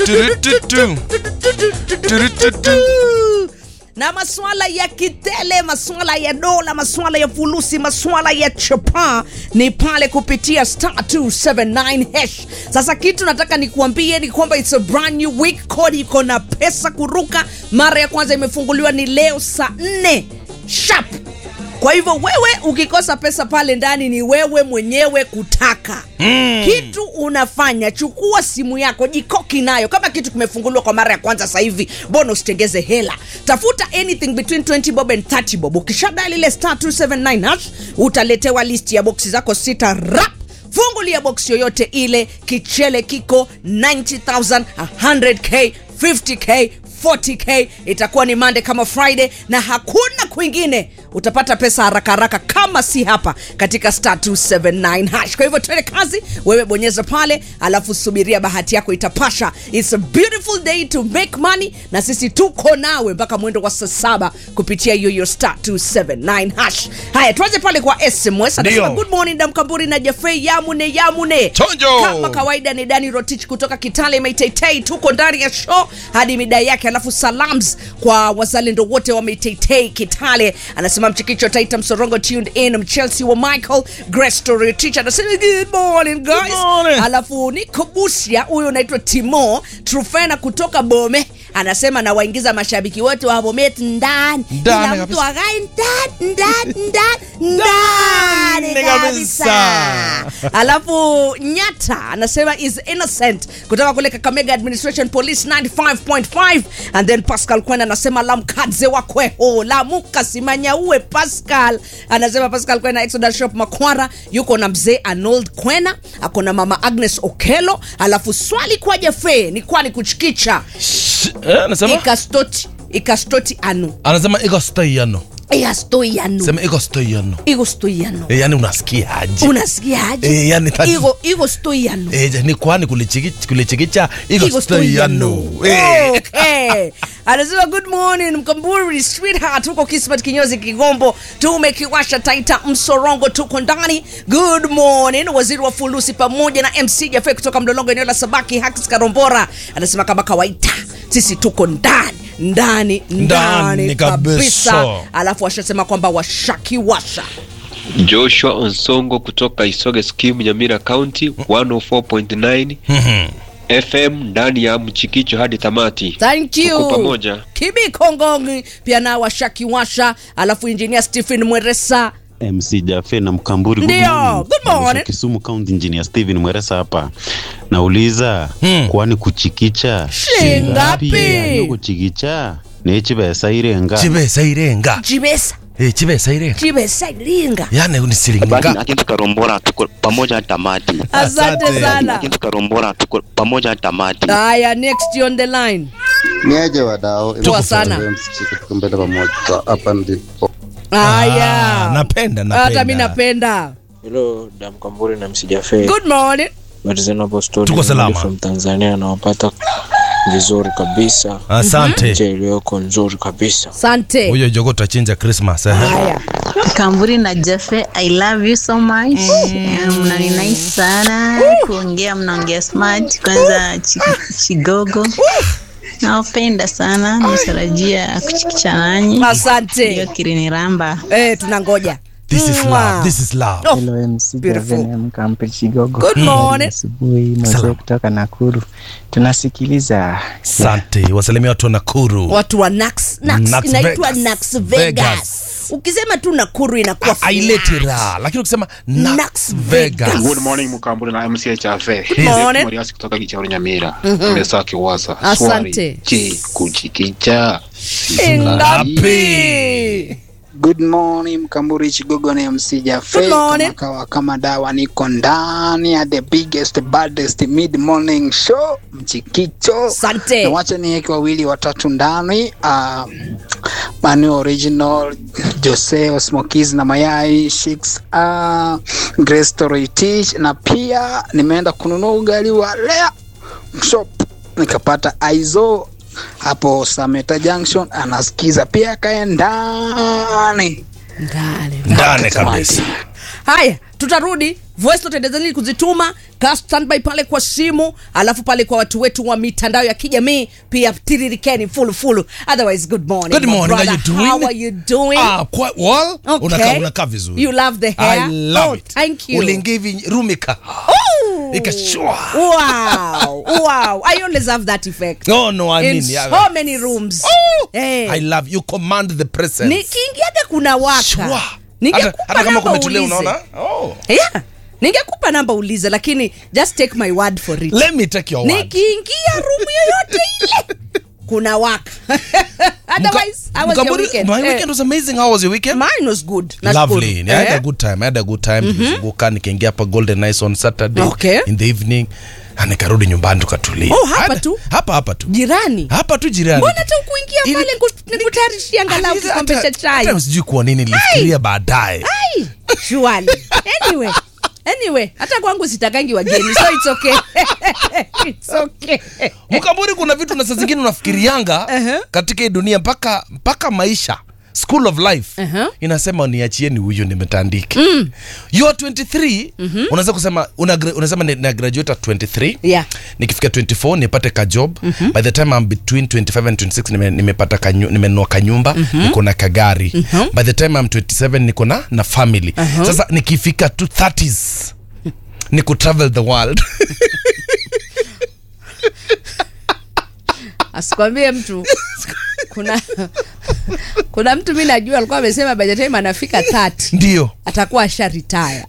Turututu. Turututu. na maswala ya kitele, maswala ya dola, maswala ya fulusi, maswala ya chapa ni pale kupitia star 279 hash. Sasa kitu nataka nikuambie ni kwamba it's a brand new week, kodi iko na pesa kuruka. Mara ya kwanza imefunguliwa ni leo saa 4 sharp. Kwa hivyo wewe ukikosa pesa pale ndani ni wewe mwenyewe kutaka mm. Kitu unafanya, chukua simu yako, jikoki nayo. Kama kitu kimefunguliwa kwa mara ya kwanza sasa hivi, mbona usitengeze hela? Tafuta anything between 20 bob and 30 bob. Ukishadali ile star 279 hash, utaletewa list ya boksi zako sita rap fungulia box yoyote ile, kichele kiko 90000 100k 50k 40k itakuwa ni mande kama friday na hakuna kwingine utapata pesa haraka haraka kama si hapa katika star 279 hash kwa hivyo twende kazi wewe bonyeza pale alafu subiria bahati yako itapasha its a beautiful day to make money na sisi tuko nawe mpaka mwendo wa saa saba kupitia hiyo hiyo star 279 hash haya tuanze pale kwa sms anasema Ndio. good morning damkamburi na jafei yamune yamune Chonjo. kama kawaida ni dani rotich kutoka kitale meiteitei tuko ndani ya show hadi midai yake alafu salams kwa wazalendo wote wa meiteitei kitale anasema mchikicho taita msorongo tuned in mchelsea wa michael grestory teacher anasema good morning guys Good morning. alafu niko busia huyo unaitwa timo trufena kutoka bome anasema nawaingiza mashabiki wote wa bomet ndani Ndani ila mtu kabisa. agai ndani ndani ndani ndani Ndani kabisa. kabisa alafu nyata anasema is innocent kutoka kule kakamega administration police 95.5 and then pascal kwena anasema lamkadze wakweho lamukasimanyauwe pascal anasema pascal kwena exodus shop makwara yuko na mzee arnold kwena ako na mama agnes okelo alafu swali kwa jafe ni kwani kuchikicha Eh, anasema ikastoti ikastoti anu anasema iko stoiano ikastoi anu sema iko stoiano iko stoi anu e, yani unasikiaje unasikiaje Eh, yani tati- iko iko stoi anu e, ni kwani kulichiki- kulichikicha iko Iko stoiano stoiano. Okay. anasema good morning mkamburi sweetheart huko kismat kinyozi kigombo tumekiwasha taita msorongo tuko ndani good morning waziri wa fulusi pamoja na mc jafe kutoka mlolongo eneo la sabaki hakis karombora anasema kama kawaida sisi tuko ndani ndani ndani Ndani kabisa. kabisa alafu washasema kwamba washakiwasha Joshua Onsongo kutoka Isoge Scheme Nyamira County 104.9 FM ndani ya mchikicho hadi tamati. thank Tuko you pamoja. kibi kongongi pia nao washakiwasha alafu injinia stephen mweresa MC Jafe na Mkamburi. good Ndio, morning. good morning. Kutoka Kisumu County Engineer Steven Mweresa hapa. Nauliza Hmm. kwani kuchikicha Shingapi? Yaani kuchikicha nechibesa irenga chibesa irenga jibesa e, chibesa irenga jibesa iringa yani Basi unisilinga na Kintu Karombora tuko pamoja hadi tamati. asante Asante. sana Kintu Karombora tuko pamoja hadi tamati. haya next on the line niaje wadao Poa sana. msichike mbele pamoja hapa ndipo haya napenda hata mi napenda napenda Hello, Damkamburi na msijafe good morning Reasonable Story Tuko salama. from Tanzania nawapata vizuri kabisa asante nje iliyoko nzuri kabisa asante huyo jogo tutachinja christmas eh. haya Kamburi na Jafe, I love you so much. Mm. Mnani nice sana kuongea, mnaongea smart. Kwanza chi- Chigogo nawapenda sana, natarajia kuchikicha nanyi. Hiyo asante kiriniramba eh, tunangoja this is Mwah. love this is love Oh, Hello MC beautiful. Javene Mkampe Chigogo. Good morning. Asubuhi Salam. mazee kutoka Nakuru. Tunasikiliza asante wasalimia watu wa nakuru watu wa Nax, Nax, Nax inaitwa Vegas. Nax Vegas. Vegas. ukisema tu nakuru inakuwa aileti flat. raha lakini ukisema Nax Nax Vegas. Vegas Good morning Mkamburi na MC Chafe. Morning. Moriasi kutoka Kichauri Nyamira. Mesa Kiwasa. Asante. Swali. Je, kuchikicha? Ngapi? Good morning Mkamburi Chigogo na MC Jafe Good morning. kama kawa kama dawa, niko ndani ya the biggest baddest mid morning show Mchikicho. Asante. Na wacha niweke wawili watatu ndani uh, Manu original Jose Osmokiz na mayai Shix uh, Grace Story Teach na pia nimeenda kununua ugali wa Lea shop nikapata aizo hapo Sameta Junction anasikiza pia kae ndani Ndani. ndani kabisa haya tutarudi voice note endezeni kuzituma kaa standby pale kwa simu alafu pale kwa watu wetu wa mitandao ya kijamii pia tiririkeni fulufulu otherwise good morning Good my morning, how brother. you doing? How are you doing Ah, quite well. Okay. Unakaa unakaa vizuri. You love the hair? I love Oh, it. thank you. Uliingia hivi rumika. Ikashua. wow wow i always have that effect No, no, I in mean, yeah. so many rooms hey. I love you command the presence. nikiingiaga kuna waka Shua. Hata, ningekupa hata kama namba kumetulia ulize. unaona? Oh. yeah ningekupa namba ulize lakini just take my word for it Let me take your word. nikiingia rumu yoyote ile kuna waka otherwise how was your Mkaburi, weekend my Eh, weekend was amazing. How was your weekend? mine was good Nashukuru. Lovely. I had Eh? a good time. I had a good time. Nilizunguka nikaingia hapa Golden Nice on Saturday Okay. in the evening. Na nikarudi nyumbani tukatulia. Oh, hapa Hada- tu? Hapa hapa tu. jirani Hapa tu jirani. mbona hata ukuingia Ili- pale niku- nikutayarishia angalau Hata- kikombe cha hata- chai hata sijui kwa nini nilifikiria baadaye. Ai, surely. Anyway, anyway, hata kwangu sitakangi wageni so it's okay. it's okay. mkamburi kuna vitu na saa zingine unafikirianga Uh-huh. katika hii dunia mpaka mpaka maisha school of life Uh-huh. inasema niachieni huyu nimetandike mm. you are 23 mm-hmm. unaweza kusema una, unasema ni- na graduate at 23 Yeah. nikifika 24 nipate ka job mm-hmm. by the time I'm between 25 and 26 nime, nimepata kanyu, nimenunua kanyumba mm-hmm. niko na kagari mm-hmm. by the time I'm 27 niko na na family uh-huh. sasa nikifika to 30s ni kutravel the world asikwambie mtu kuna kuna mtu mi najua alikuwa amesema by the time anafika 30 ndio atakuwa asha retire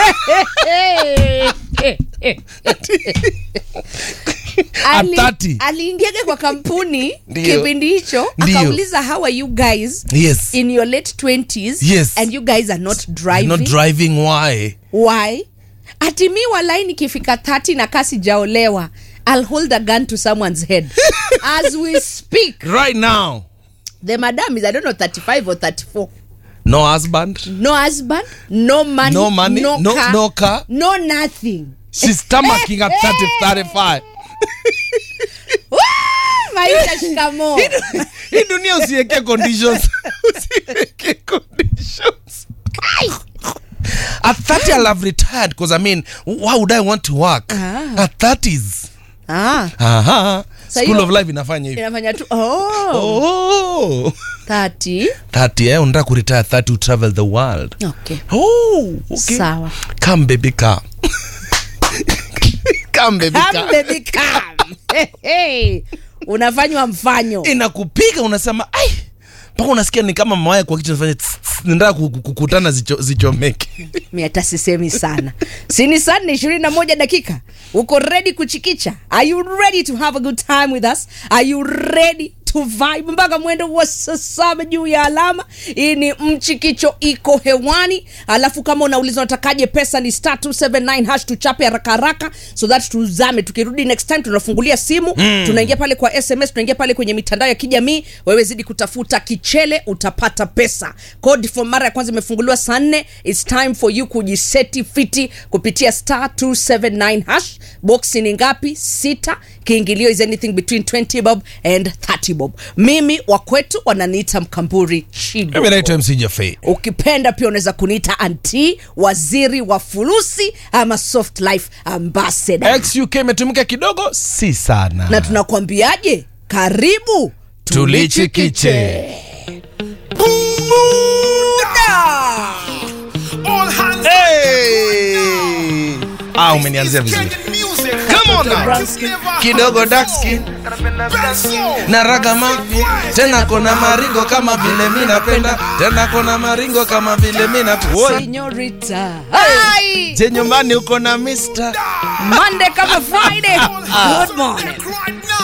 Ali- 30. aliingiaga kwa kampuni Ndio. kipindi hicho Ndio. akauliza how are you guys Yes. in your late 20s Yes. and you guys are not driving not driving why why ati mi walai nikifika 30 na kasi jaolewa i'll hold a gun to someone's head as we speak right now the madam is i don't know 35 or 34 no husband no husband no money No money, no, no- car, no car. no nothing she's stomaching at 30 35 Woo! maisha shikamo hii dunia usiweke conditions usiweke conditions at 30 i'll have retired because i mean why would i want to work Ah. at 30s ah, aha Sa school hiyo- of life inafanya hivi inafanya tu oh, oh 30 30 eh unataka kuretire 30 to travel the world okay oh okay sawa come baby come come baby come come baby come hey, hey. unafanywa mfanyo inakupiga unasema ai mpaka unasikia ni kama mawaya kwa kichwa nafanya tss, tss, nataka ku- ku- kukutana zicho, zichomeke mi hata sisemi sana sini saa nne ishirini na moja dakika uko ready kuchikicha are you ready to have a good time with us are you ready to vibe mpaka mwendo wa saa saba juu ya alama hii ni mchikicho iko hewani alafu kama unauliza unatakaje pesa ni star 279 hash tuchape haraka haraka so that tuzame tukirudi next time tunafungulia simu mm. tunaingia pale kwa sms tunaingia pale kwenye mitandao ya kijamii wewe zidi kutafuta kichele utapata pesa code for mara ya kwanza imefunguliwa saa nne its time for you kujiseti fiti kupitia star 279 hash boxi ni ngapi sita kiingilio is anything between 20 bob and 30 bob mimi wakwetu wananiita mkamburi shido mimi naitwa mc jafei ukipenda pia unaweza kuniita anti waziri wa fulusi ama soft life ambassador xuk imetumika kidogo si sana na tunakwambiaje karibu tulichikiche Hey! ah umenianzia vizuri Come on now. kidogo dark skin na ragama tena kona maringo kama vile mi napenda tena kona maringo kama vile mi napenda Señorita. Hi. je nyumbani uko na mister Monday kama Friday. Good morning.